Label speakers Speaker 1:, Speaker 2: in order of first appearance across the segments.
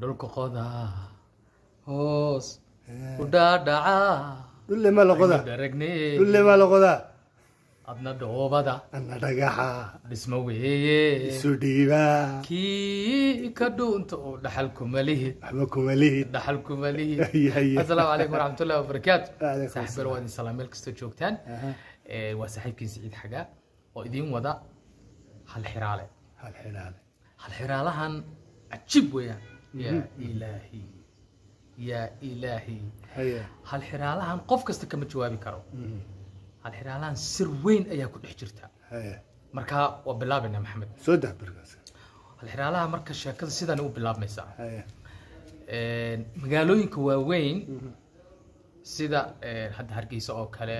Speaker 1: dhulka qoda hoos u dhaadhaca
Speaker 2: dhulle maa la qodaa
Speaker 1: dharagne
Speaker 2: dhulle maa la qodaa
Speaker 1: adna dhoobada
Speaker 2: anna dhagaxa
Speaker 1: dhismo weeye
Speaker 2: isu dhiibaa
Speaker 1: kii ka dhuunta oo dhaxal kuma lihid
Speaker 2: waxba kuma lihid
Speaker 1: dhaxal kuma lihid
Speaker 2: Haye, haye.
Speaker 1: asalaamu calaykum waraxmatullahi wabarakaatu
Speaker 2: Waalaikum
Speaker 1: saaxiibar waa idin salaam meel kastoo joogtaan
Speaker 2: Aha.
Speaker 1: Eh, waa saaxiibkiin siciid xagaa oo idiin wada hal xiraale
Speaker 2: hal xidhaale
Speaker 1: hal xiraalahan cajiib weeyaan yaa ilaahi yaa ilaahi
Speaker 2: haye
Speaker 1: hal xiraalahan qof kasta kama jawaabi karo hal xiraalahan sir weyn ayaa ku dhex jirta
Speaker 2: haye
Speaker 1: marka waa bilaabayna maxamed
Speaker 2: soo dah birkaas
Speaker 1: hal xiraalaha marka sheekada sidan u bilaabmaysaa
Speaker 2: haye
Speaker 1: Een, magaalooyinka waaweyn sida een, hadda hargeysa oo kale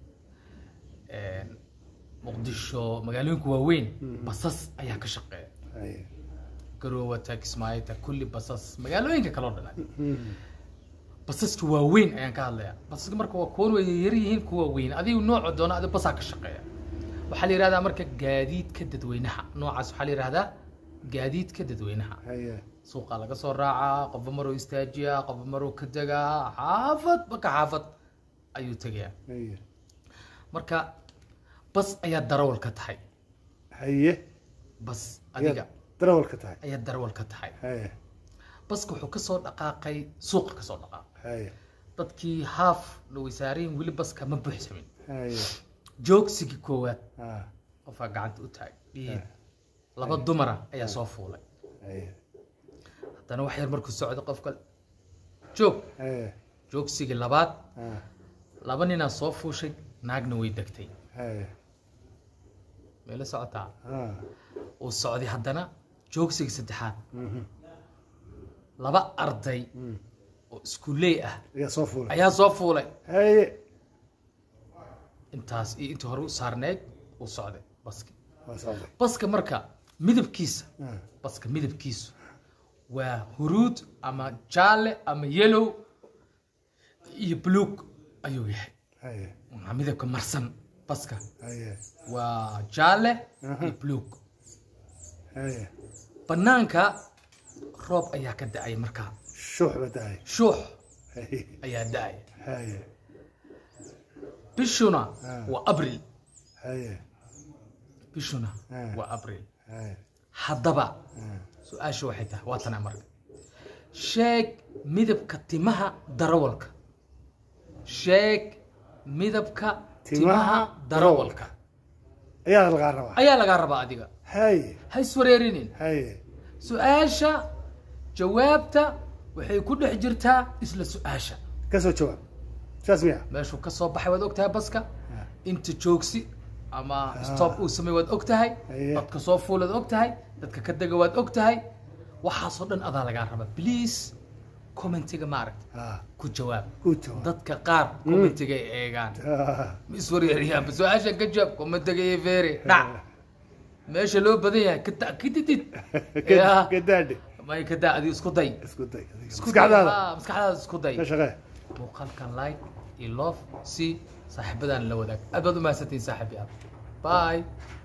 Speaker 1: een, muqdisho magaalooyinka waaweyn basas ayaa ka shaqeeya
Speaker 2: haye
Speaker 1: garoowa tagismaayta kulli basas magaalooyinka kaloo dhan basaska waaweyn ayaan ka hadlayaa basaska marka waa kuwan way yar yihiin kuwa weyn adigu nooca doona adi basaa ka shaqeeya waxaa la yihahdaa marka gaadiidka dadweynaha noocaas waxaa la yihahdaa gaadiidka dadweynaha
Speaker 2: haye
Speaker 1: suuqa laga soo raacaa qofba maruu istaajiyaa qofba maruu ka degaa xaafad marka xaafad ayuu tegayaa
Speaker 2: haye
Speaker 1: marka bas ayaa darawal ka tahay
Speaker 2: haye
Speaker 1: bas adiga
Speaker 2: darawalka tahay
Speaker 1: ayaa darawal ka tahay
Speaker 2: haye
Speaker 1: baska wuxuu kasoo dhaqaaqay suuqa kasoo dhaqaaqay
Speaker 2: haye
Speaker 1: dadkii haaf dhaweysaarin weli baska ma buuxsamin
Speaker 2: haye
Speaker 1: joogsigii koowaad
Speaker 2: ah
Speaker 1: qofaa gacanta u taagay dhiid laba dumara ayaa soo fuulay
Speaker 2: haye
Speaker 1: haddana wax yar markuu socdo qofka joog
Speaker 2: haye
Speaker 1: joogsigii labaad
Speaker 2: ah
Speaker 1: laba ninaa soo fuushay naagna way degtay
Speaker 2: haye
Speaker 1: meela socotaa
Speaker 2: ah
Speaker 1: uu socday haddana joogsigii saddexaad
Speaker 2: mhm
Speaker 1: laba arday oo iskuuley ah
Speaker 2: ayaa soo fuulay
Speaker 1: ayaa soo fuulay
Speaker 2: haye
Speaker 1: intaas iyo intii hore u saarneyd uu socday baski
Speaker 2: waa socday
Speaker 1: baska marka midabkiisa
Speaker 2: ah
Speaker 1: baska midabkiisu waa huruud ama jaalle ama yellow iyo buluug ayuu yahay
Speaker 2: haye
Speaker 1: waa midabka marsan baska
Speaker 2: haye
Speaker 1: waa jaalle
Speaker 2: Aha.
Speaker 1: iyo buluug
Speaker 2: haye
Speaker 1: banaanka roob ayaa ka da-ay markaa
Speaker 2: shuux ba dahay
Speaker 1: shuux
Speaker 2: haye
Speaker 1: ayaa da-ay
Speaker 2: haye
Speaker 1: bishuna
Speaker 2: Ah.
Speaker 1: waa abril
Speaker 2: haye
Speaker 1: bishuna
Speaker 2: Ah.
Speaker 1: waa abril
Speaker 2: haye
Speaker 1: haddaba
Speaker 2: ah
Speaker 1: su-aasha waxay tahay waa tanaa marka sheeg midabka timaha darawalka sheeg midabka timaha darawalka
Speaker 2: ayaa lagaa rabaa
Speaker 1: ayaa lagaa rabaa adiga
Speaker 2: haye
Speaker 1: ha iswareerinin
Speaker 2: haye
Speaker 1: su-aasha jawaabta waxay ku dhex jirtaa isla su-aasha
Speaker 2: ka soo jawaab saas miya
Speaker 1: meeshuu ka soo baxay waad ogtahay baska
Speaker 2: Ah.
Speaker 1: inta joogsi ama stop uu samey waad ogtahay
Speaker 2: Aye.
Speaker 1: dadka soo fuulaad ogtahay dadka ka dega waad ogtahay waxaasoo dhan adaa lagaa rabaa please commentiga maaragta
Speaker 2: ah
Speaker 1: ku jawaab
Speaker 2: ku jawaab
Speaker 1: dadka qaar commentiga ay eegaan
Speaker 2: ah
Speaker 1: ma iswaryeeriyaan su-aasha ka jawaab commentiga iyo feere dhac meesha loo badan yahay ka takididid
Speaker 2: ka ka daadhe
Speaker 1: may ka daa adi isku day
Speaker 2: isku day adiga.
Speaker 1: Isku day.
Speaker 2: maskaxdaada
Speaker 1: Ah, maskaxdaada isku day
Speaker 2: ka shaqee
Speaker 1: muuqaalkan like iyo love si saaxiibadan la wadaag aad baad u mahadsantihin saaxiib yaal bye